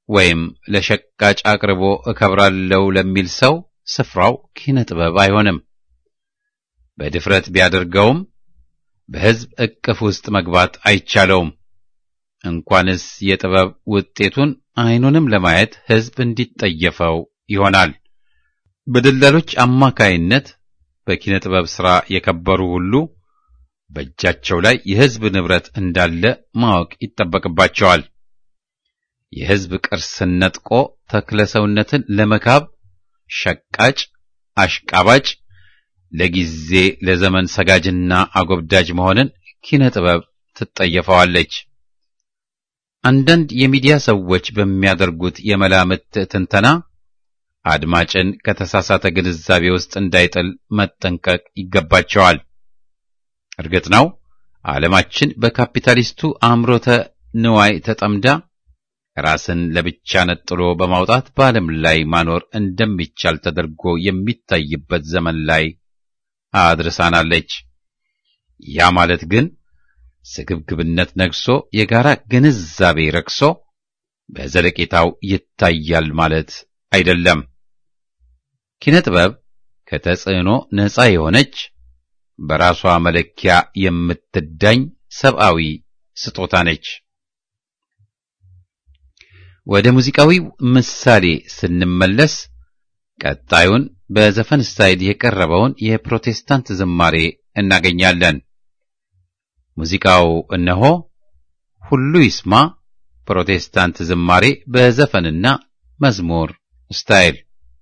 ወይም ለሸቃጭ አቅርቦ እከብራለሁ ለሚል ሰው ስፍራው ኪነ ጥበብ አይሆንም። በድፍረት ቢያደርገውም በሕዝብ እቅፍ ውስጥ መግባት አይቻለውም። እንኳንስ የጥበብ ውጤቱን አይኑንም ለማየት ሕዝብ እንዲጠየፈው ይሆናል። በደላሎች አማካይነት በኪነ ጥበብ ሥራ የከበሩ ሁሉ በእጃቸው ላይ የሕዝብ ንብረት እንዳለ ማወቅ ይጠበቅባቸዋል። የሕዝብ ቅርስን ነጥቆ ተክለ ሰውነትን ለመካብ ሸቃጭ፣ አሽቃባጭ፣ ለጊዜ ለዘመን ሰጋጅና አጎብዳጅ መሆንን ኪነ ጥበብ ትጠየፈዋለች። አንዳንድ የሚዲያ ሰዎች በሚያደርጉት የመላምት ትንተና አድማጭን ከተሳሳተ ግንዛቤ ውስጥ እንዳይጥል መጠንቀቅ ይገባቸዋል። እርግጥ ነው ዓለማችን በካፒታሊስቱ አምሮተ ንዋይ ተጠምዳ ራስን ለብቻ ነጥሎ በማውጣት በዓለም ላይ ማኖር እንደሚቻል ተደርጎ የሚታይበት ዘመን ላይ አድርሳናለች። ያ ማለት ግን ስግብግብነት ነግሶ የጋራ ግንዛቤ ረክሶ በዘለቄታው ይታያል ማለት አይደለም። ኪነ ጥበብ ከተጽዕኖ ነፃ የሆነች በራሷ መለኪያ የምትዳኝ ሰብአዊ ስጦታ ነች። ወደ ሙዚቃዊው ምሳሌ ስንመለስ ቀጣዩን በዘፈን ስታይል የቀረበውን የፕሮቴስታንት ዝማሬ እናገኛለን። ሙዚቃው እነሆ ሁሉ ይስማ ፕሮቴስታንት ዝማሬ በዘፈንና መዝሙር ስታይል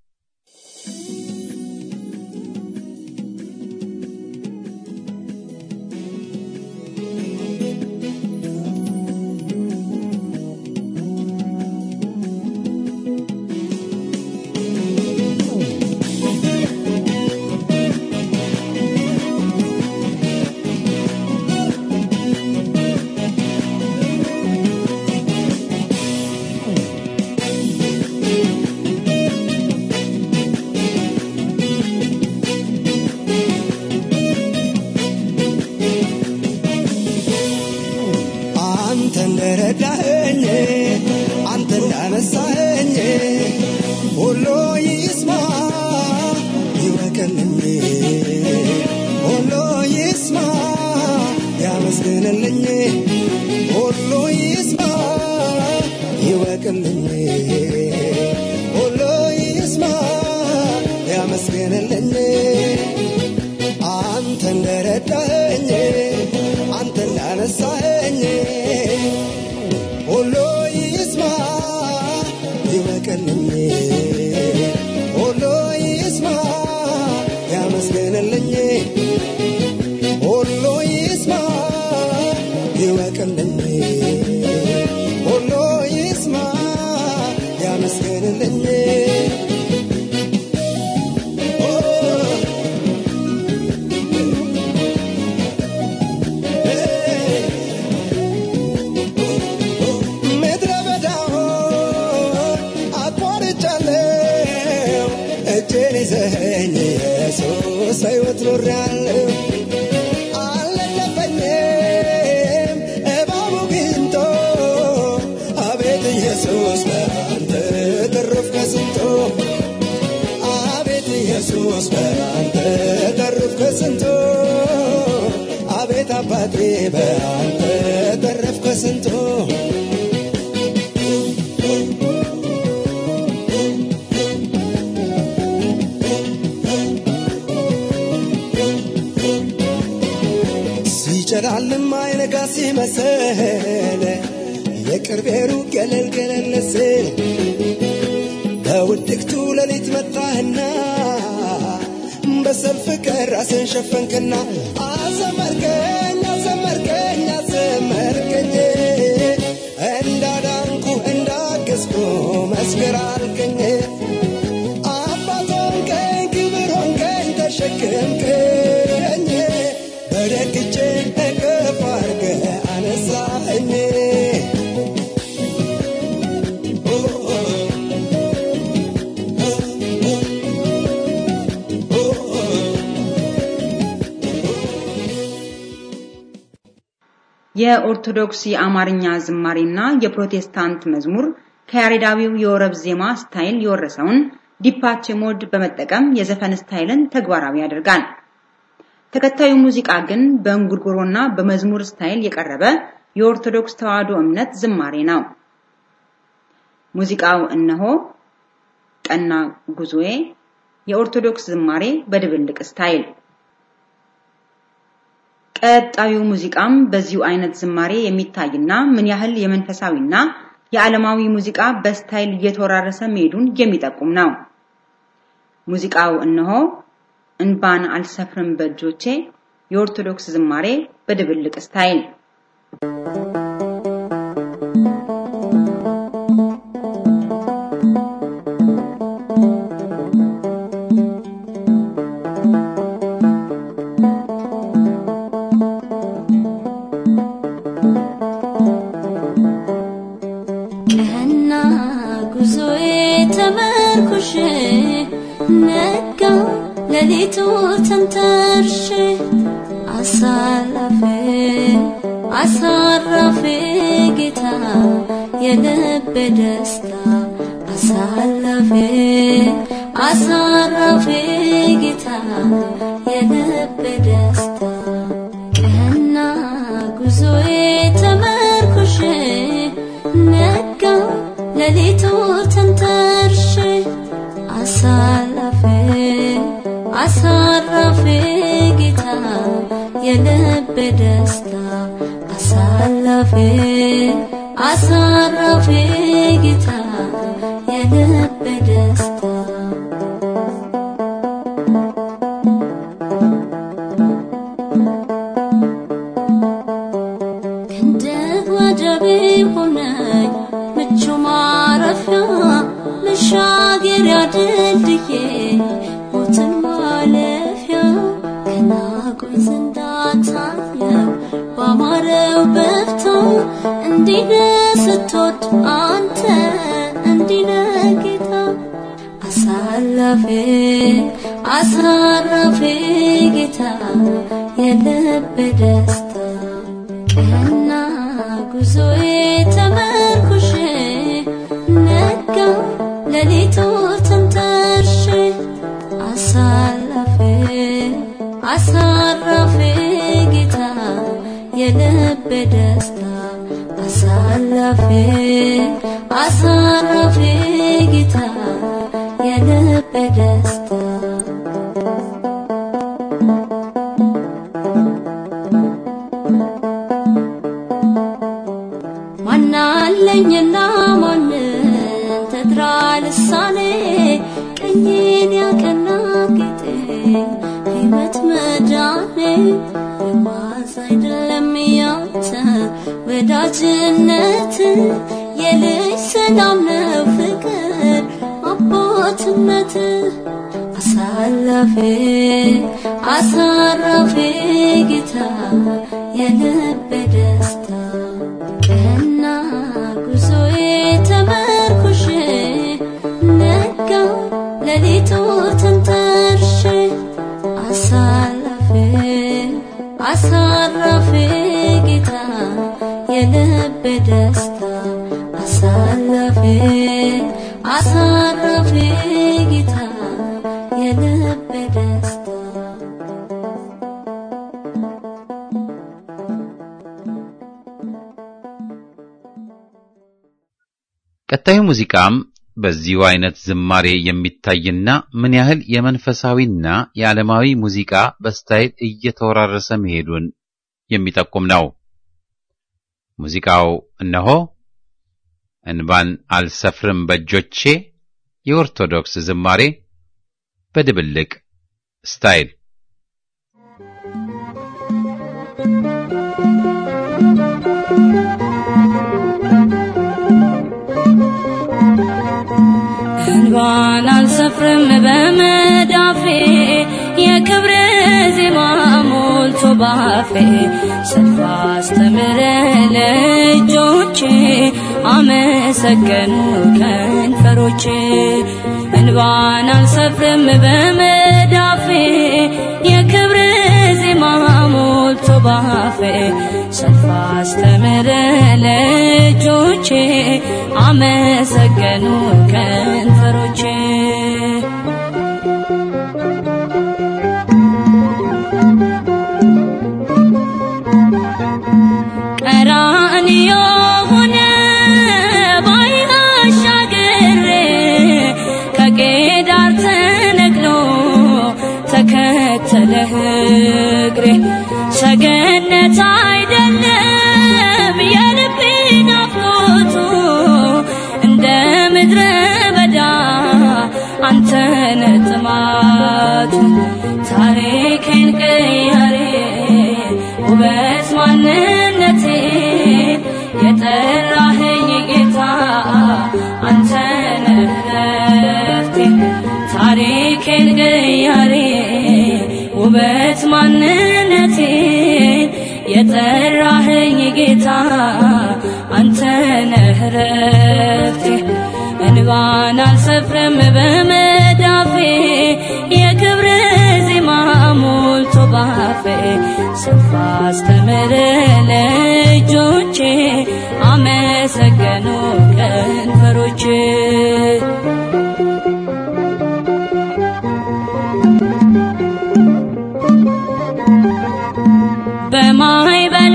አንተ እንደረዳኸኝ አንተ እንዳነሳኸኝ ሁሉ ይስማ ይወቅልኝ ሁሉ ይስማ ያመስግንልኝ ሁሉ ይስማ ይወቅልኝ ሁሉ ይስማ ያመስግንልኝ አንተ እንደረዳኸኝ አንተ እንዳነሳኸኝ ሁሉ ይስማ ይወቅልኝ ሁሉ ይስማ ያመስግንልኝ ሁሉ ይስማ ይወቅልኝ ሁሉ ይስማ ያመስግንልኝ ምድረ በዳውን አቋርጫለሁ እጄን ይዘኸኝ ኢየሱስ በሕይወት ኖሬአለሁ አልለለፈኝም እባቡ ግንቶ አቤት ኢየሱስ በአንተ ተረፍኩ ከስንቱ አቤት ኢየሱስ በአንተ ተረፍኩ ከስንቱ አቤት አባቴ በአንተ ተረፍኩ ከስንቱ ሲጨላልም አይነጋ ሲመስል የቅርቤ ሩቅ ገለል ገለል ስል በውድቅቱ ሌሊት መጣህና በሰልፍ ቀን ራስን ሸፈንክና አዘመርከኝ አዘመርከኝ አዘመርከኝ እንዳዳንኩ እንዳገዝኩ መስክር አልከኝ አባት ሆንከኝ ክብር ሆንከኝ ተሸክምከኝ በደግቼ እቅፍ አድርገህ አነሳኸኝ የኦርቶዶክስ የአማርኛ ዝማሬና የፕሮቴስታንት መዝሙር ከያሬዳዊው የወረብ ዜማ ስታይል የወረሰውን ዲፓቼ ሞድ በመጠቀም የዘፈን ስታይልን ተግባራዊ ያደርጋል። ተከታዩ ሙዚቃ ግን በእንጉርጉሮና በመዝሙር ስታይል የቀረበ የኦርቶዶክስ ተዋሕዶ እምነት ዝማሬ ነው። ሙዚቃው እነሆ ቀና ጉዞዬ የኦርቶዶክስ ዝማሬ በድብልቅ ስታይል። ቀጣዩ ሙዚቃም በዚሁ አይነት ዝማሬ የሚታይና ምን ያህል የመንፈሳዊና የዓለማዊ ሙዚቃ በስታይል እየተወራረሰ መሄዱን የሚጠቁም ነው። ሙዚቃው እነሆ እንባን አልሰፍርም በእጆቼ የኦርቶዶክስ ዝማሬ በድብልቅ ስታይል ቀና ጉዞዬ ተመርኩሽ ነጋ ሌሊቱ ተንተርሽ አሳላፌ አሳራፌ ጌታ የልብ ደስታ አሳላፌ አሳራፌ ጌታ የልብ ደስታ ቀና ጉዞዬ ተመርኩሽ ነጋ ሌሊቱ ተንተርሽ አሳላፌ አሳራፌ ጌታ የልብ ደስታ አሳላፌ አሳራፌ ጌታ የልብ ደስታ ክንድህ ወደቤ ሆነኝ ምቹ ማረፊያ መሻገሪያ ድልድዬ ሞትን ማለፊያ ከናጎኝ ዘንዳታየው ባማረው በፍታ እንዲነ ስትወድ አንተ እንዲነ ጌታ አሳላፌ አሳራፌ ጌታ የልብ ደስታ ቀና ጉዞዬ ተመርኩሽ ነጋ ሌሊቱ ተንተርሽ አሳላፌ አሳራፌ ጌታ የልብ ደስታ አሳላፌ አሳራፌ ጌታ የልብ ደስታ ማናለኝና ማንን ተድራ ልሳኔ ቀኝን ያቀና ጌጤ ሕይወት መዳኔ የዋዛ አይደለም ያንተ ወዳጅነት የልጅ ሰላም ነው ፍቅር አባትነት አሳላፌ አሳራፌ ጌታ የልብ ደስታ ቀና ጉዞዬ ተመርኩሽ ነጋ ሌሊቱ ተንተርሽ አሳላፌ አሳራፌ ጌታ የልብ ደስታ አሳላፌ አሳራፌ ጌታ የልብ ደስታ ቀጣዩ ሙዚቃም በዚሁ አይነት ዝማሬ የሚታይና ምን ያህል የመንፈሳዊና የዓለማዊ ሙዚቃ በስታይል እየተወራረሰ መሄዱን የሚጠቁም ነው። ሙዚቃው እነሆ እንባን አልሰፍርም በእጆቼ የኦርቶዶክስ ዝማሬ በድብልቅ ስታይል እንባን አልሰፍርም በመዳፌ የክብር ዜማ ሞልቶ ባፌ ሰልፍ አስተምረ ለእጆቼ አመሰገኑ ከንፈሮቼ እንባን አልሰፍርም በመዳፌ የክብር ዜማ ሞልቶ ባፌ ሰልፍ አስተምረ ለእጆቼ አመሰገኑ ከንፈሮቼ ቀራንዮ ሆነ ባይን አሻግሬ ከቄዳር ተነቅሎ ተከተለህ እግሬ ሰገነት አይደለም የልቤ ናፍቆቱ እንደ ምድረ በዳ አንተነ ጥማቱ ታሪኬን ቀያሬ ውበት ማንነቴ የጠራኸኝ ጌታ አንተ ነህ ረፍቴ ታሪኬን ቀያሬ ውበት ማንነቴ የጠራኸኝ ጌታ አንተ ነህ ረፍቴ እንባን አልሰፍርም በመዳፌ የክብር ዜማ ሞልቶ ባፌ ስፋ አስተምር ለእጆቼ አመሰገኑ ከንፈሮቼ በማይበል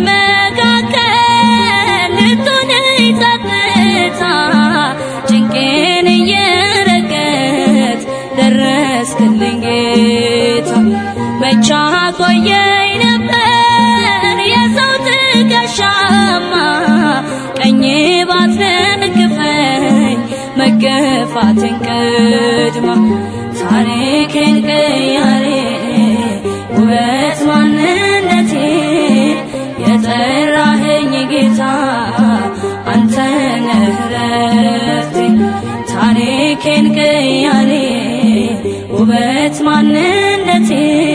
መካከል ልትሆነኝ ጸጥታ ጭንቄን እየረገጥ ደረስክልኝ ጌታ መቻ ቆየኝ ነበር የሰው ትከሻማ ቀኜ ባትደግፈኝ መገፋትን ቅድማ ታሪኬን ቀያሬ ውበት ማንነቴ የጠራኸኝ ጌታ አንተ ነህ ረፍቴ ታሪኬን ቀያሬ ውበት ማንነቴ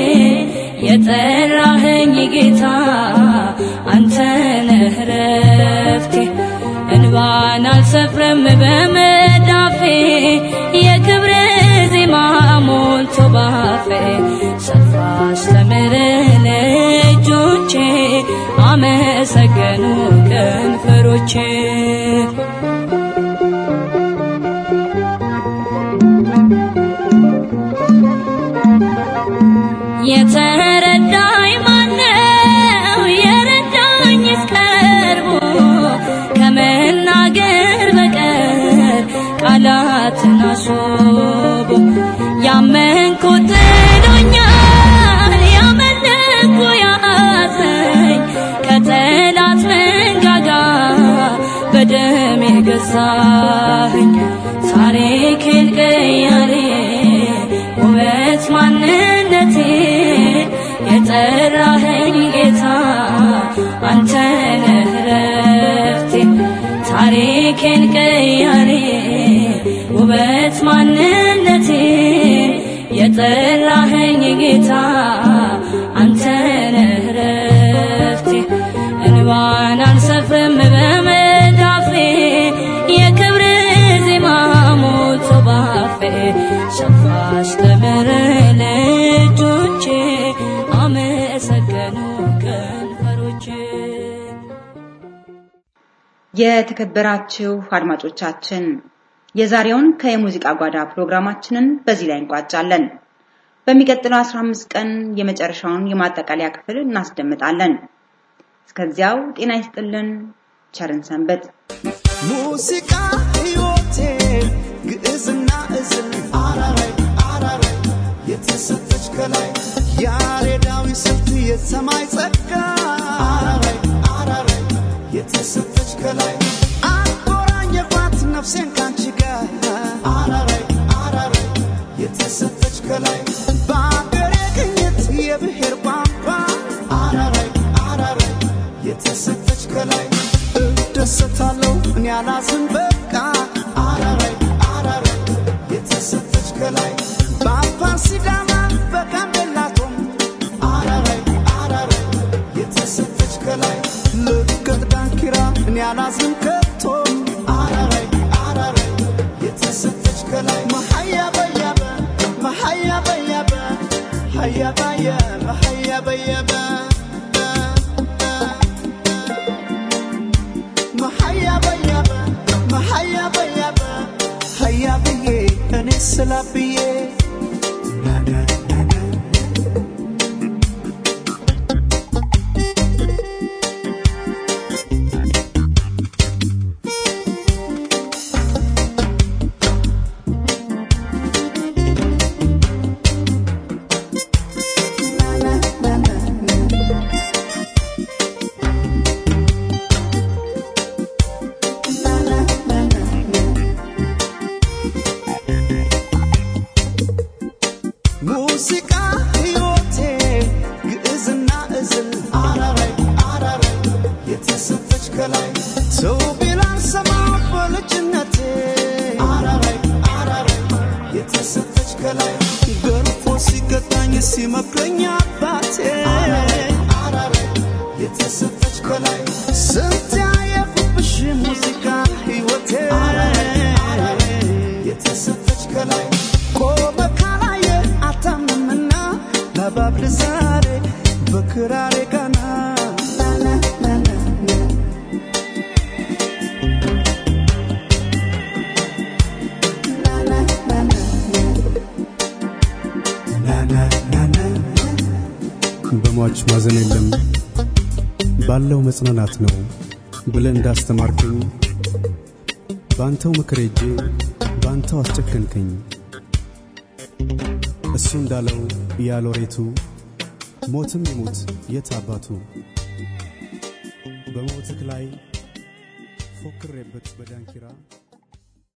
የጠራኸኝ ጌታ አንተ ነህ ረፍቴ እንባን አልሰፍርም በመዳፌ የክብር ዜማ ሞልቶ ባፌ ሰፋ አስተምር ለእጆቼ አመሰገኑ ከንፈሮቼ የተረዳኝ ማነው የረዳኝ እስቀርቦ ከመናገር በቀር ቃላትን አስቦ ያመንኩት ጥሎኛል ያመለኩ ያዘኝ ከጠላት መንጋጋ በደም የገዛኝ ታሪኬን ቀያሬ ውበት ማንነቴ የጠራኸኝ ጌታ አንተ ነህ ረፍቴ ታሪኬን ቀያሬ ውበት ማንነቴ የጠራኸኝ ጌታ አንተ ነህ ረፍቴ እንባን አልሰፍርም በመዳፌ የክብር ዜማ ሞልቶ ባፌ ሰፋ አስተምር ለእጆቼ አመሰገኑ ከንፈሮቼ የተከበራችሁ አድማጮቻችን የዛሬውን ከየሙዚቃ ጓዳ ፕሮግራማችንን በዚህ ላይ እንቋጫለን። በሚቀጥለው 15 ቀን የመጨረሻውን የማጠቃለያ ክፍል እናስደምጣለን። እስከዚያው ጤና ይስጥልን፣ ቸርን ሰንበት። ሙዚቃ ሕይወቴ ግዕዝና እዝል አራራይ አራራይ የተሰጠች ከላይ ያሬዳዊ ስልት የሰማይ ጸጋ አራራይ አራራይ የተሰጠች ከላይ አቆራኘኳት ነፍሴን ካንቺ ጋር አራራይ አራራይ የተሰጠች ከላይ በአገሬ ቅኝት የብሔር ቋንቋ አራራይ አራራይ የተሰጠች ከላይ እደሰታለሁ እኔ አላዝን በቃ አራራይ አራራይ የተሰጠች ከላይ በአፋር ሲዳማ በጋምቤላቶም አራራይ አራራይ የተሰጠች ከላይ ልቀት ዳንኪራ እኔ አላዝን ከቶም አራራይ አራራይ የተሰጠች ከላይ መሀያ በያበ መሀያ በያበ ሀያ ባየበ ሀያ በየበ መሀያ በያበ መሀያ ሀያ በያበ ሀያ ብዬ እኔ ስላ ብዬ ሙዚቃ ሕይወቴ ግዕዝና እዝል አራራይ አራራይ የተሰጠች ከላይ ሰው ቢላን ሰማ በልጅነቴ አራራይ አራራይ የተሰጠች ከላይ ገርፎ ሲገጣኝ ሲመክረኝ አባቴ አራራይ የተሰጠች ከላይ ስንት ያየሁብሽ ሙዚቃ ሕይወቴ የተሰጠች ከላይ ቆመ ካላየ አታምንምና ለባብል ዛሬ በክራሬ ጋና በሟች ማዘን የለም ባለው መጽናናት ነው ብለህ እንዳስተማርከኝ ባንተው ምክር ሄጄ ባንተው አስጨከንከኝ። እሱ እንዳለው ያሎሬቱ ሞትም ይሙት የት አባቱ በሞትክ ላይ ፎክሬበት በዳንኪራ